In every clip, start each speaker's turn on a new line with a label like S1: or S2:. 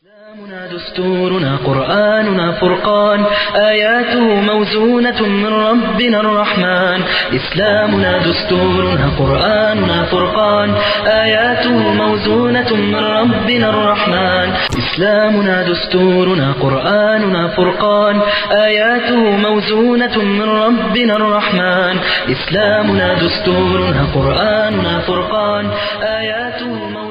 S1: إسلامنا دستورنا قرآننا فرقان آياته موزونة من ربنا الرحمن إسلامنا دستورنا قرآننا فرقان آياته موزونة من ربنا الرحمن إسلامنا دستورنا قرآننا فرقان آياته موزونة من ربنا الرحمن إسلامنا دستورنا قرآننا فرقان آياته موزونة من ربنا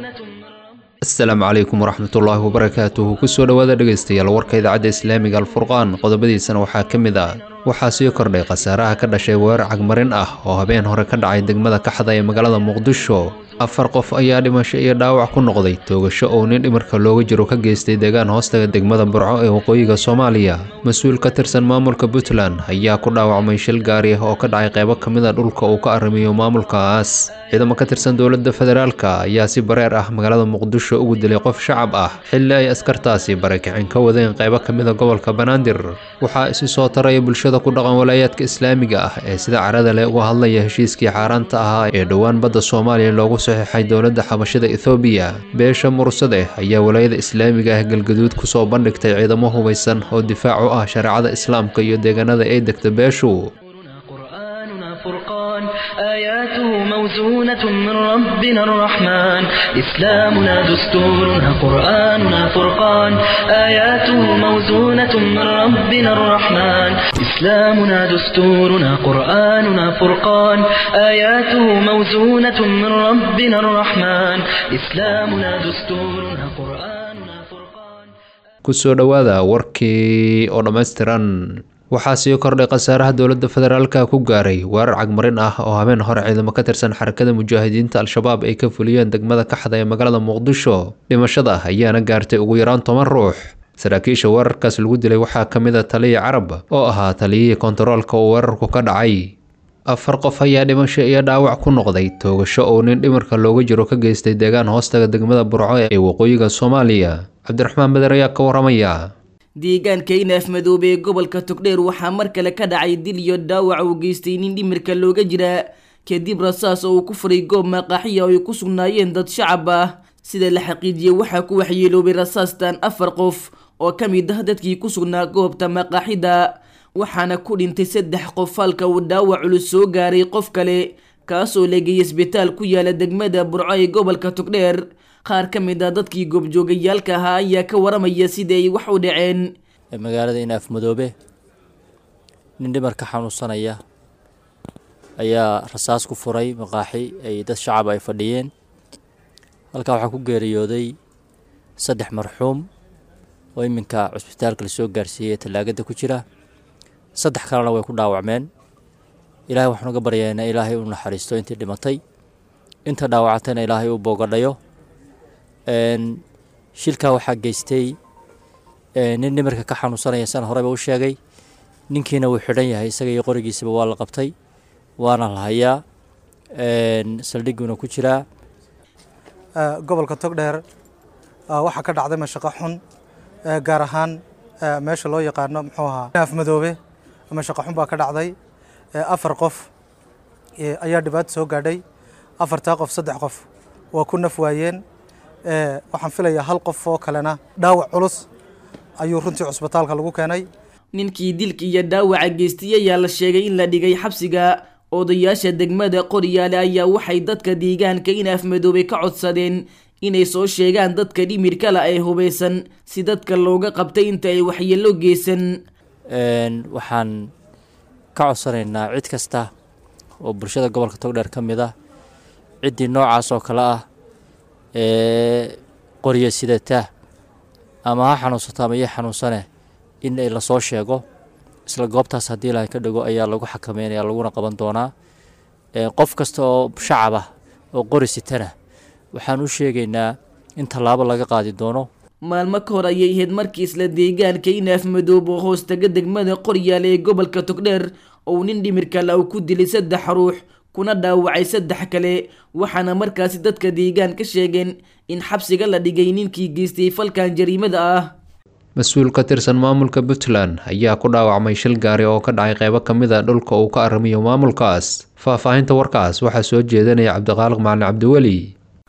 S2: asalaamu calaykum waraxmatullaahi wabarakaatuhu kusoo dhowaada dhegaystayaal warka idaacadda islaamiga alfurqaan qodobadiisana waxaa ka mid ah waxaa sii kordhay khasaaraha ka dhashay weerar cagmarin ah oo habeen hore ka dhacay degmada kaxda ee magaalada muqdisho afar qof ayaa dhimasho iyo dhaawac ku noqday toogasho oo nin dhimarka looga jiro ka geystay deegaan hoostaga degmada burco ee waqooyiga soomaaliya mas-uul ka tirsan maamulka puntland ayaa ku dhaawacmay shil gaari ah oo ka dhacay qaybo ka mid a dhulka uu ka arrimiyo maamulkaas ciidamo ka tirsan dowladda federaalka ayaa si bareer ah magaalada muqdisho ugu dilay qof shacab ah xilli ay askartaasi barakicin ka wadeen qaybo ka mid a gobolka banaadir waxaa isi soo taraya bulshada ku dhaqan walaayaadka islaamiga ah ee sida carada leh uga hadlaya heshiiskii xaaraanta ahaa ee dhowaan badda soomaaliya loogu saxiixay dowladda xabashada ethoobiya beesha mursade ayaa walaayada islaamiga ah galgaduud kusoo bandhigtay ciidamo hubaysan oo difaac u ah shareecada islaamka iyo deegaanada ay degta beeshu
S1: قرآننا فرقان آياته موزونة من ربنا الرحمن إسلامنا دستورنا قرآننا فرقان آياته موزونة من ربنا الرحمن إسلامنا دستورنا قرآننا فرقان آياته موزونة من ربنا الرحمن إسلامنا دستورنا قرآننا فرقان
S2: kusoo dhowaada warkii oo dhammaystiran waxaa sii kordhay khasaaraha dowladda federaalka ku gaaray weerar cagmarin ah oo habeen hore ciidamo ka tirsan xarakada mujaahidiinta al-shabaab ay ka fuliyeen degmada kaxda ee magaalada muqdisho dhimashada ayaana gaartay ugu yaraan toban ruux saraakiisha weerarkaas lagu dilay waxaa ka mid a taliya carab oo ahaa taliyihii kontaroolka uu weerarku ka dhacay afar qof ayaa dhimasho iyo dhaawac ku noqday toogasho oo nin dhimarka looga jiro ka geystay deegaan hoostaga degmada burco ee waqooyiga soomaaliya cabdiraxmaan beder ayaa ka waramaya
S3: deegaanka inaaf madoobe ee gobolka togdheer waxaa mar kale ka dhacay dil iyo dhaawac uu geystay nin dhimirka looga jira kadib rasaas oo uu ku furay goob maqaaxiya oo ay ku sugnaayeen dad shacab ah sida la xaqiijiyey waxaa ku waxyeeloobay rasaastan afar qof oo ka mid ah dadkii ku sugnaa goobta maqaaxida waxaana ku dhintay saddex qof halka uu dhaawac culus soo gaaray qof kale kaasoo lageeyay isbitaal ku yaala degmada burco ee gobolka togdheer qaar ka mid a dadkii goobjoogayaalka ahaa ayaa ka waramaya sida ay wax u dhaceen
S4: magaalada inaaf madoobe nin dhimar ka xanuunsanaya ayaa rasaas ku furay maqaaxi ay dad shacab ay fadhiyeen halkaa waxaa ku geeriyooday saddex marxuum oo iminka cusbitaalka lasoo gaarsiiyey tallaagada ku jira saddex kalena way ku dhaawacmeen ilaahay waxaan uga baryaynaa ilaahay u naxariisto intii dhimatay inta dhaawacatayna ilaahay u boogadhayo shilkaa waxaa geystay nin dhimirka ka xanuunsanaya sana horeba u sheegay ninkiina wuu xidhan yahay isaga iyo qorigiisaba waa la qabtay waana la hayaa saldhiguuna ku jiraa
S5: gobolka togdheer waxaa ka dhacday mashaqo xun gaar ahaan meesha loo yaqaano muxuu ahaa naaf madoobe mashaqo xun baa ka dhacday afar qof ayaa dhibaato soo gaadhay afartaa qof saddex qof waa ku naf waayeen waxaan filayaa hal qof oo kalena dhaawac culus ayuu runtii cusbitaalka lagu keenay
S3: ninkii dilka iyo dhaawaca geystay ayaa la sheegay in la dhigay xabsiga odayaasha degmada qoryaale ayaa waxay dadka deegaanka inaaf madoobay ka codsadeen inay soo sheegaan dadka dhimirkala ee hubaysan si dadka looga qabtay inta ay waxyeelo geysan
S4: waxaan ka codsanaynaa cid kasta oo bulshada gobolka togdheer ka mid ah ciddii noocaas oo kale ah ee qorya sidata ama ha xanuunsato ama iyo xanuunsane in ay lasoo sheego isla goobtaas haddii ilaahay ka dhigo ayaa lagu xakameynaya laguna qaban doonaa qof kasta oo shacab ah oo qori sitana waxaan u sheegaynaa in tallaabo laga qaadi doono
S3: maalmo ka hor ayay ahayd markii isla deegaanka inaaf madoob oo hoostaga degmada qoryaale ee gobolka togdheer ou nin dhimirkala uu ku dilay saddex ruux kuna dhaawacay saddex kale waxaana markaasi dadka deegaan ka sheegeen in xabsiga la dhigay ninkii geystay falkan jariimada ah
S2: mas-uul ka tirsan maamulka puntland ayaa ku dhaawacmay shil gaari oo ka dhacay qaybo ka mid a dhulka uu ka arrimiyo maamulkaas faahfaahinta warkaas waxaa soo jeedanaya cabdiqaaliq macalin cabdiweli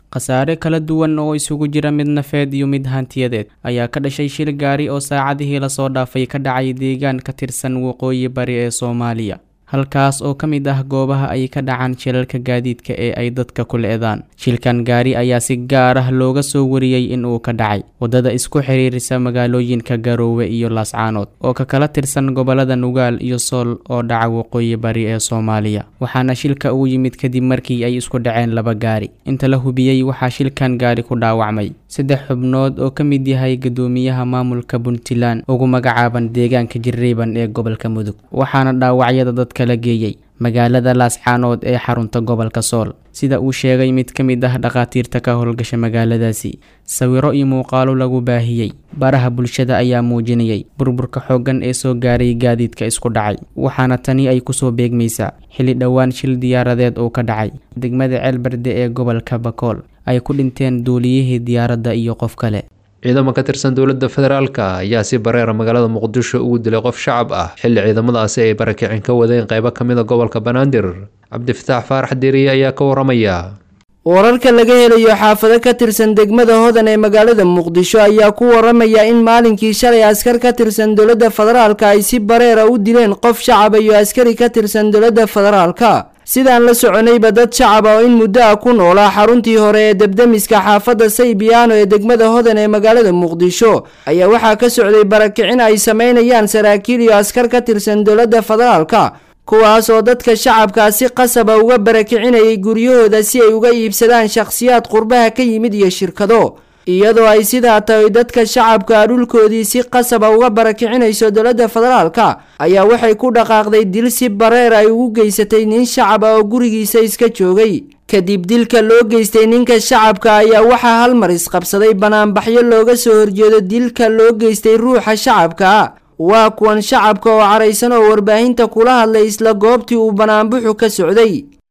S6: khasaare kala duwan oo isugu jira mid nafeed iyo mid hantiyadeed ayaa ka dhashay shil gaari oo saacadihii lasoo dhaafay ka dhacay deegaan ka tirsan waqooyi bari ee soomaaliya halkaas oo ka mid ah goobaha ay ka dhacaan shilalka gaadiidka ee ay dadka ku le-daan shilkan gaari ayaa si gaar ah looga soo wariyey in uu ka dhacay waddada isku xiriirisa magaalooyinka garoowe iyo laascaanood oo ka kala tirsan gobolada nugaal iyo sool oo dhaca waqooyi bari ee soomaaliya waxaana shilka uu yimid kadib markii ay isku dhaceen laba gaari inta la hubiyey waxaa shilkan gaari ku dhaawacmay saddex xubnood oo ka mid yahay guddoomiyaha maamulka puntland ugu magacaaban deegaanka jirriiban ee gobolka mudug waxaana dhaawacyada dadka la geeyey magaalada laascaanood ee xarunta gobolka sool sida uu sheegay mid ka mid ah dhakhaatiirta ka howlgasha magaaladaasi sawiro iyo muuqaalo lagu baahiyey baraha bulshada ayaa muujinayay burburka xooggan ee soo gaaray gaadiidka isku dhacay waxaana tani ay kusoo beegmaysaa xilli dhowaan shil diyaaradeed uu ka dhacay degmada ceelberde ee gobolka bakool ay ku dhinteen duuliyihii diyaaradda iyo qof kale
S2: ciidamo ka tirsan dowladda federaalka ayaa si bareera magaalada muqdisho ugu dilay qof shacab ah xilli ciidamadaasi ay barakicin ka wadeen qaybo ka mid a gobolka banaadir cabdifataax faarax diiriye ayaa ka waramaya
S3: wararka laga helayo xaafado ka tirsan degmada hodan ee magaalada muqdisho ayaa ku waramaya in maalinkii shalay askar ka tirsan dowladda federaalka ay si bareera u dileen qof shacaba iyo askari ka tirsan dowladda federaalka sidaan la soconayba dad shacaba oo in muddo ah ku noolaa xaruntii hore ee debdemiska xaafadda saybiyaano ee degmada hodan ee magaalada muqdisho ayaa waxaa ka socday barakicin ay sameynayaan saraakiil iyo askar ka tirsan dowladda federaalka kuwaas oo dadka shacabkaa si qasaba uga barakicinayay guryahooda si ay uga iibsadaan shakhsiyaad qurbaha ka yimid iyo shirkado iyadoo ay sidaa tahay dadka shacabka dhulkoodii si qasaba uga barakicinayso dowladda federaalka ayaa waxay ku dhaqaaqday dil si bareer ay ugu geysatay nin shacab ah oo gurigiisa iska joogay kadib dilka loo geystay ninka shacabka ayaa waxaa hal mar isqabsaday banaanbaxyo looga soo horjeedo dilka loo geystay ruuxa shacabka waa kuwan shacabka oo caraysan oo warbaahinta kula hadlay isla goobtii uu banaanbuxu ka socday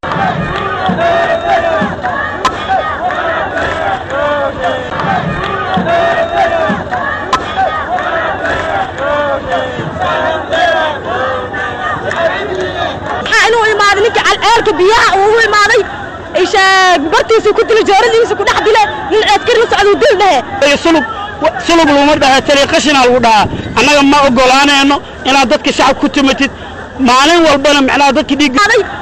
S7: inuu imaaday ninka ceelka biyaha uu imaaday bartiisu ku dila jooradiisa ku dhex dile nin askari la socda dil dhehe
S8: sulub sulub luma dhaha tali qashina lagu dhahaa annaga ma ogolaanayno inaad dadka shacab ku timatid maalin walbana macnaha dadka dhiig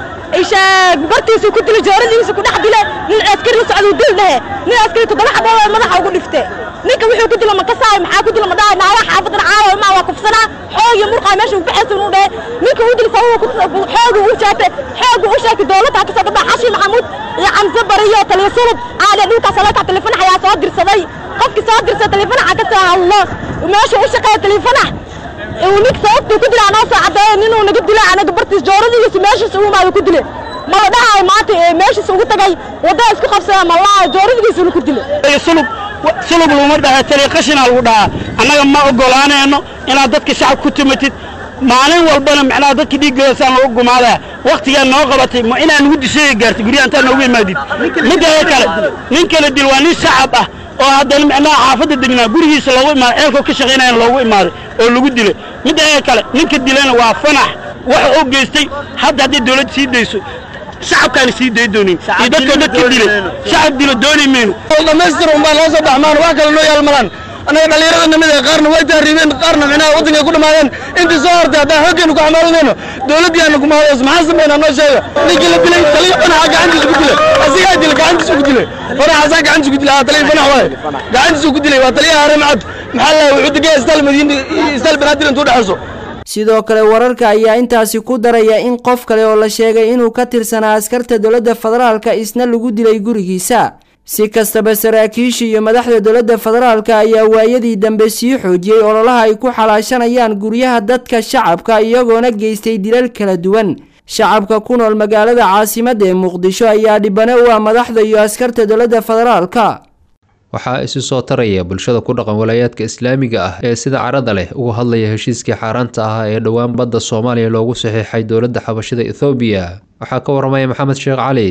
S7: bartiisu ku dila jooradiisa ku dhex dile nin askari la socda dil dhehe nin askari toddoba xaboo madaxa ugu dhifte ninka wuxuu ku dila makasaay maxaa ku dila madhaay naawa xaafadan caawa maa waa kufsanaa xoog iyo murqaa meesha uu baxaysa inuu dhehe ninka uu dil sababa xoogu u jaate xoogu u sheegtay dowladda ka soo dhadhaa xashi maxamuud iyo camse bariyo taliya sulub aade dhulkaas alaka telefanax ayaa soo dirsaday qofkii soo dirsa telefanaxa ka soo hadlo meesha u shaqeeya telefanax ninka sababtuu ku dila anoo soo caddeeyo ninuu naga dila anaga bartiis jooradigiisa meeshiisa u imaado ku dile mala dhahay maanta meeshiisa ugu tagay waddaa isku qabsada malaa jooradigiisa inu ku dile
S8: sulub sulub luma dhaha tali qashina lagu dhahaa annaga ma ogolaanayno inaad dadka shacab ku timatid maalin walbana macnaha dadka dhiiggoodasaan lagu gumaadaa waktigaa noo qabatay ma inaa nugu disheega gaartay guryaha intaa noogu imaadid midda kale nin kala dil waa nin shacab ah oo haddana macnaha xaafadda degnaa gurigiisa loogu imaaday ceelkoo ka shaqaynayana loogu imaaday oo lagu dilay midda kale ninka dilayna waa fanax waxa uu geystay hadda hadday dawladda sii dayso shacabkaana sii day doonin iyo dadkoo dadka dilay shacab dilo dooni mayno
S9: dhamaystir unbaa loo soo baxmaan wax kale noo yaalmadaan annaga dhallinyarada namida qaarna way tahriibeen qaarna micnaha waddankay ku dhammaadeen intii soo hortay haddaan xooggeenu ku xamaalinayno dowladdii aana ku mahadays maxaa sameynaa noo sheega ninkii la dilay taliya fanaxa gacantiisa ku dilay asigaa dilay gacantiisa ku dilay fanaxaasaa gacantiisa ku dilay haa taliya fanax waaye gacantiisa ku dilay waa taliyaha haramcad maxaa la wuxuu degaya istaal madiina istaal banaadir intuu dhexayso
S3: sidoo kale wararka ayaa intaasi ku daraya in qof kale oo la sheegay inuu ka tirsanaa askarta dowladda federaalka isna lagu dilay gurigiisa si kastaba saraakiisha iyo madaxda dowladda federaalka ayaa waayadii dambe sii xoojiyey ololaha ay ku xalaashanayaan guryaha dadka shacabka iyagoona geystay dilal kala duwan shacabka ku nool magaalada caasimadda ee muqdisho ayaa dhibane u ah madaxda iyo askarta dowladda federaalka
S2: waxaa isu soo taraya bulshada ku dhaqan walaayaadka islaamiga ah ee sida carada leh uga hadlaya heshiiskii xaaraanta ah ee dhowaan badda soomaaliya loogu saxiixay dowladda xabashida ethoobiya waxaa ka waramaya maxamed sheekh cali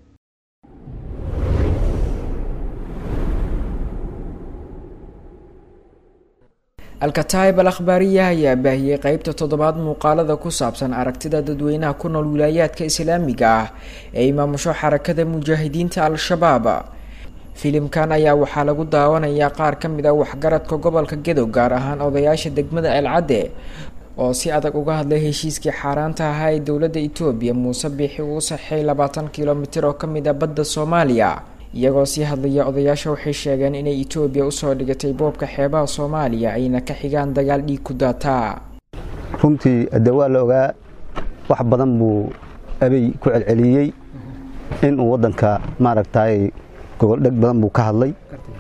S10: alkataib al akhbaariya ayaa baahiyey qeybta toddobaad muuqaalada ku saabsan aragtida dadweynaha ku nool wilaayaadka islaamiga ah ee imaamusho xarakada mujaahidiinta al-shabaab filimkan ayaa waxaa lagu daawanayaa qaar ka mid a waxgaradka gobolka gedo gaar ahaan odayaasha degmada ceelcadde oo si adag uga hadlay heshiiskii xaaraanta ahaa ee dowladda etoobiya muuse biixi uu saxay labaatan kilomitir oo ka mid a badda soomaaliya iyagoo sii hadlaya odayaasha waxay sheegeen inay etoobiya usoo dhigatay boobka xeebaha soomaaliya ayna ka xigaan dagaal dhiig ku daataa
S11: runtii de waa la ogaa wax badan buu abey ku celceliyey inuu waddanka maaragtay goboldheg badan buu ka hadlay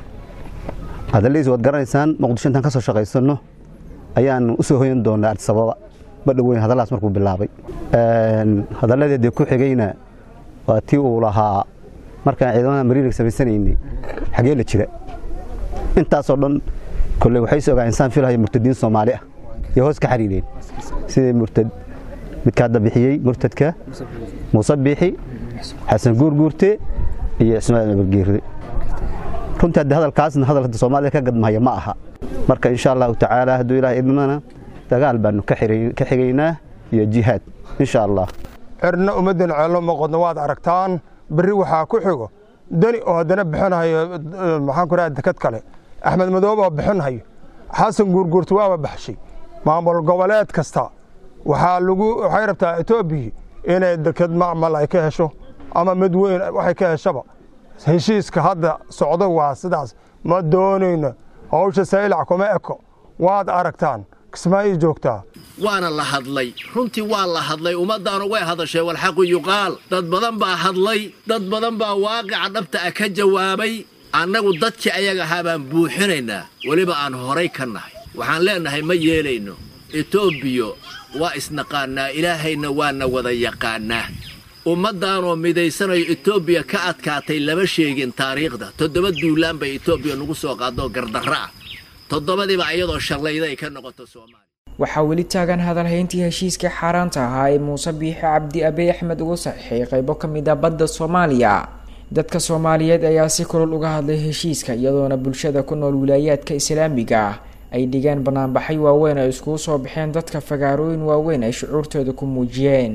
S11: hadaladiis waad garanaysaan muqdisho intaan ka soo shaqaysanno ayaan u soo hoyan doonaa artisababa badhoweyn hadalladaas markuu bilaabay hadalladii dee ku xigayna waa tii uu lahaa markaan ciidamada mariirig samaysanaynay xagee la jira intaasoo dhan kolley waxay is ogaa insaan filahaya murtadiin soomaali ah iyo hoos ka xariireen sidii murtad midka hadda bixiyey murtadka muuse biixi xasan guurguurte iyo ismaaciil abargeerde runtii hadde hadalkaasna hadal hadda soomaalida ka gadmahaya ma aha marka insha allahu tacaala hadduu ilaah idmana dagaal baanu ka xigaynaa iyo jihaad insha allah
S12: cirna ummaddan ceello maqodno waad aragtaan berri waxaa ku xigo deni oo haddana bixinahayo maxaan ku raha dekad kale axmed madoobe oo bixinahayo xasan guurguurta waaba baxshay maamul goboleed kasta waxaa lagu waxay rabtaa etoobiya inay dekad macmal ay ka hesho ama mid weyn waxay ka heshaba heshiiska hadda socdo waa sidaas ma doonayno hawsha saylac kuma eko waad aragtaan kismaayo joogtaa
S13: waana la hadlay runtii waa la hadlay ummaddaanu way hadashee walxaqu yuqaal dad badan baa hadlay dad badan baa waaqica dhabta ah ka jawaabay annagu dadkii ayaga ahaa baan buuxinaynaa weliba aan horay ka nahay waxaan leennahay ma yeelayno etoobiya waa isnaqaannaa ilaahayna waana wada yaqaannaa ummaddaanoo midaysanayo etoobiya ka adkaatay lama sheegin taariikhda toddoba duulaan bay etoobiya nagu soo qaadoo gardarro ah toddobadiiba iyadoo shallayda ay ka noqoto soomaaliya
S10: waxaa weli taagan hadalhayntii heshiiskii xaaraanta ahaa ee muuse biixi cabdi abey axmed ugu saxiixay qaybo ka mid a badda soomaaliya dadka soomaaliyeed ayaa si kulol uga hadlay heshiiska iyadoona bulshada ku nool wilaayaadka islaamiga ah ay dhigeen banaanbaxay waaweyn ay iskugu soo baxeen dadka fagaarooyin waaweyn ay shucuurtooda ku muujiyeen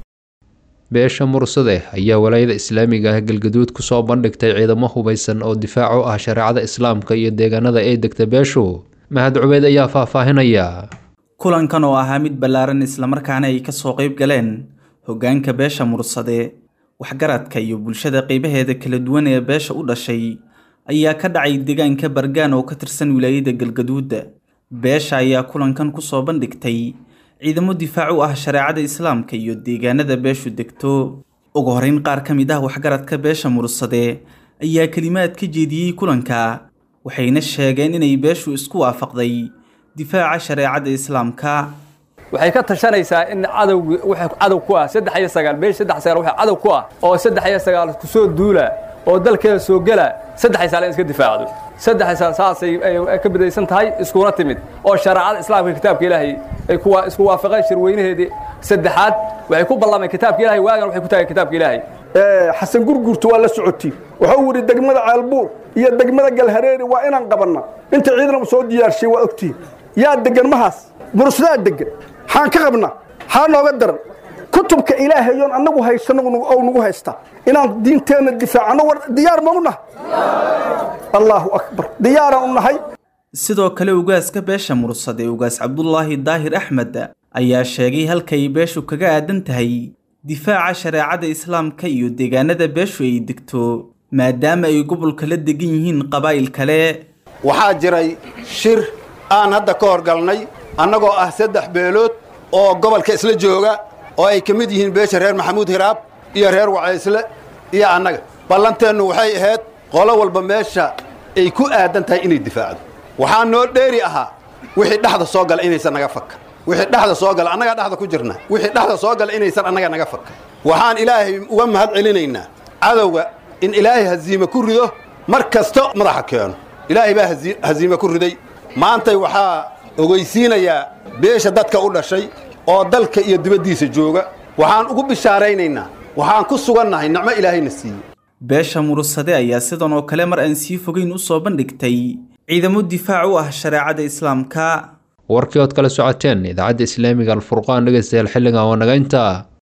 S2: beesha mursade ayaa walaayada islaamiga ah galgaduud kusoo bandhigtay ciidamo hubaysan oo difaac u ah shareecada islaamka iyo deegaanada ay degta beeshu mahad cubeyd ayaa faahfaahinaya
S14: kulankan oo ahaa mid ballaaran islamarkaana ay kasoo qayb galeen hoggaanka beesha mursade waxgaradka iyo bulshada qeybaheeda kala duwan ee beesha u dhashay ayaa ka dhacay deegaanka bargaan oo ka tirsan wilaayada galgaduud beesha ayaa kulankan kusoo bandhigtay ciidamo difaac u ah shareecada islaamka iyo deegaanada beeshu degto ugu horeyn qaar ka mid ah waxgaradka beesha mursade ayaa kelimaad ka jeediyey kulanka waxayna sheegeen inay beeshu isku waafaqday difaaca shareecada islaamka
S15: waxay ka tashanaysaa in cadowgi waxa cadow ku ah saddex iyo sagaal beesh saddex sagaal waxa cadow ku ah oo saddex iyo sagaal ku soo duula oo dalkeeda soo gala saddex sagaal in iska difaacdo saddex sagaal saasay ka bidaysan tahay iskuna timid oo shareecada islaamka kitaabka ilaahay ay kuwa isku waafaqeen shirweynaheedii saddexaad waxay ku ballameen kitaabka ilaahay waagan waxay ku taageen kitaabka ilaahay
S16: xasan gurgurtu waa la socotay wuxuu yidhi degmada ceelbuur iyo degmada galhareeri waa inaan qabanna inta ciidan soo diyaarshay waa ogtihin yaa degan mahaas mursadaa degan xaan ka qabna xaa nooga daran kutubka ilaahayoon annagu haysano ou nagu haysta inaan diinteenna difaacano war diyaar ma u nahay allaahu akbar diyaaraan u nahay
S14: sidoo kale ugaaska beesha mursade ugaas cabdulaahi daahir axmed ayaa sheegay halkay beeshu kaga aadan tahay difaaca shareecada islaamka iyo deegaanada beeshu ay degto maadaama ay gobolka la degan yihiin qabaa'il kale
S17: waxaa jiray shir aan hadda ka horgalnay annagoo ah saddex beelood oo gobolka isla jooga oo ay ka mid yihiin beesha reer maxamuud hiraab iyo reer wacaysle iyo annaga ballanteennu waxay ahayd qolo walba meesha ay ku aadan tahay inay difaacdo waxaa noo dheeri ahaa wixii dhexda soo gala inaysan naga fakka wixii dhexda soo gala annagaa dhexda ku jirna wixii dhexda soo gala inaysan annaga naga fakka waxaan ilaahay uga mahad celinaynaa cadowga in ilaahay haziime ku rido mar kasta madaxa keeno ilaahay baa haziime ku riday maantay waxaa ogeysiinayaa beesha dadka u dhashay oo dalka iyo dibaddiisa jooga waxaan ugu bishaaraynaynaa waxaan ku sugannahay nicmo ilaahayna siiye
S14: beesha mursade ayaa sidan oo kale mar aan sii fogeyn u soo bandhigtay ciidamo difaac u ah shareecada islaamka
S2: warkii ood kala socoteen idaacadda islaamiga alfurqaan dhegaystayaal xilligan waa naga intaa